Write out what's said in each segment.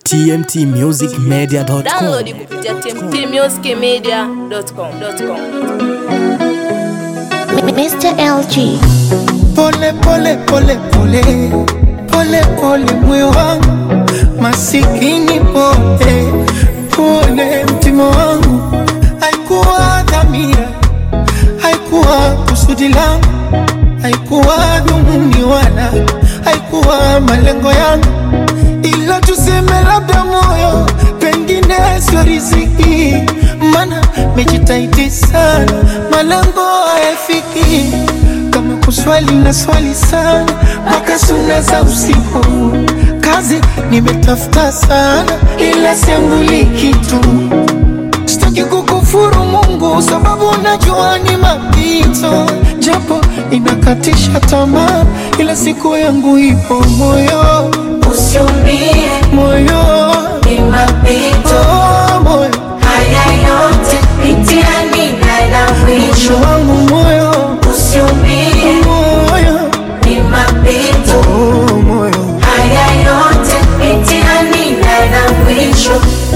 tmtmusicmedia.com. Download kupitia tmtmusicmedia.com. Mr. LG. Pole pole pole pole pole pole moyo wangu masikini pole pole mtima wangu haikuwa dhamira haikuwa kusudi langu haikuwa dhumuni wala haikuwa malengo yangu ila tuseme labda moyo pengine sio riziki mana mejitaiti sana malengo hayafiki kama kuswali na swali sana mpaka suna za usiku kazi nimetafuta sana ila siambuli kitu sitaki kukufuru Mungu sababu najua ni mapito, japo inakatisha tamaa, ila siku yangu ipo moyo, Usiumie, moyo ni mapito oh, moyo haya yote, mitihani na mwisho. moyo wangu moyo Usiumie, moyo ni mapito oh, moyo haya yote, mitihani na mwisho.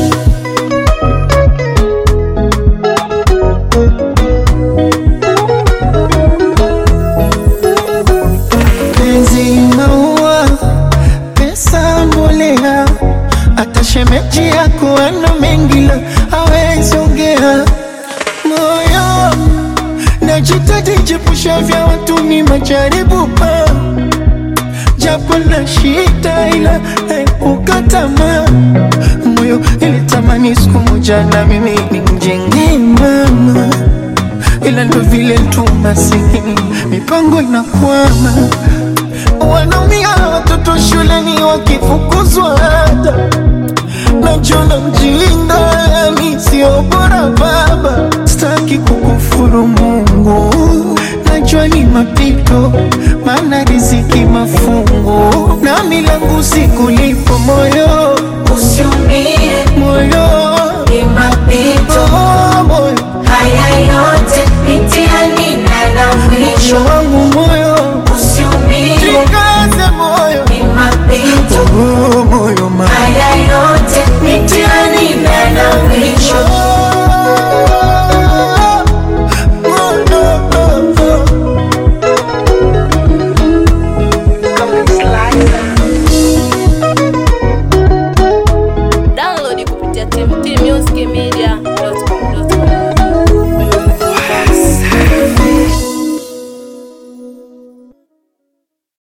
penzi maua, pesa mbolea, hata shemeji yako ana mengi la hawezi ongea. Moyo najitahidi jepusha vya watu ni majaribu pa japo na shida ila naepuka tamaa. Moyo ilitamani siku moja na mimi nimjenge mama ila ndo vile tu masikini, mipango inakwama, wanaumia watoto shuleni wakifukuzwa ada, najona mjinga, mi sio bora baba, sitaki kukufuru Mungu, najua ni mapito, maana riziki mafungu, na milangu sikulipo moyo Usiumie, moyo ni mapito oh, moyo haya yote, mitihani na mwisho. moyo wangu moyo Usiumie, Jikaze moyo ni mapito oh, moyo ma haya